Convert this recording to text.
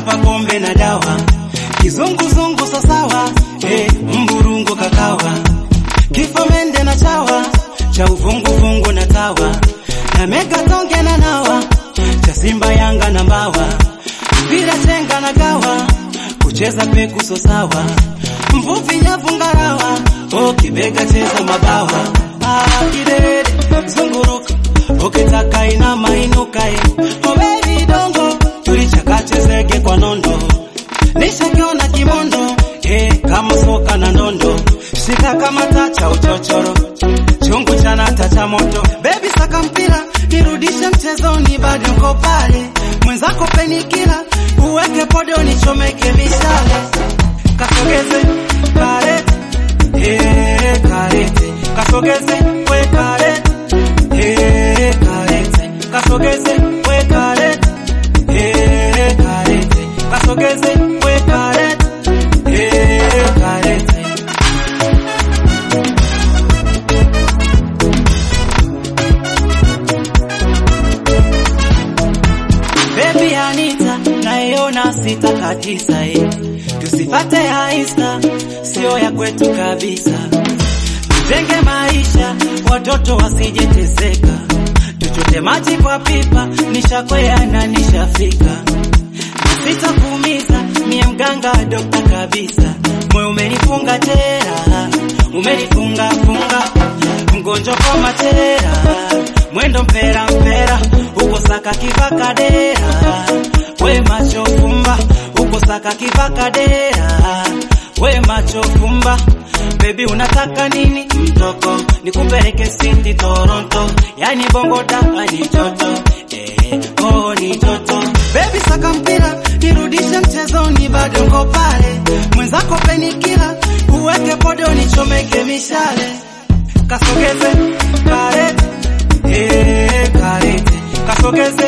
hapa pombe na dawa, kizunguzungu sasawa, eh, mburungu kakawa, kifo mende na chawa, cha uvunguvungu na tawa, na mega tonge na nawa, cha Simba Yanga na mbawa, mpira chenga na gawa, kucheza peku so sawa, mvuvi nyavu ngarawa, oh, kibega cheza mabawa, ah, kidede zunguruka, ukitaka inama inuka, eh, oh baby dongo, tulichakache zege kwa nondo, nishakiona kimondo, eh, kama soka na ndondo, shika kama tacha uchochoro, chungu cha nata cha moto, baby saka mpira, nirudishe mchezoni, bado nko pale, mwenzako penikila, uweke podo nichomeke mishale, kasogeze karete, eh, karete, kasogeze we karete, eh, karete, kasogeze we karete, eh, karete, kasogeze we karete, eh, karete. Baby Anita, naiona sita kabisa eh. Tusifate ya Insta, sio ya kwetu kabisa. Tujenge maisha, watoto wasijeteseka. Tuchote maji kwa pipa, nishakwea na nishafika. Sitakuumiza, mie mganga dokta kabisa. Moyo umenifunga tera, umenifunga funga, mgonjwa kwa matera, mwendo mpera mpera, uko saka kivaka dera, we macho fumba, uko saka kivaka dera, we macho fumba. Baby unataka nini mtoko, nikupeleke City Toronto, yani bongo daka ni joto, eh, oh ni joto. Baby saka mpira, nirudishe mchezoni, bado nko pale, mwenzako penikila, uweke podo nichomeke mishale, kasogeze karete, eh, karete, kasogeze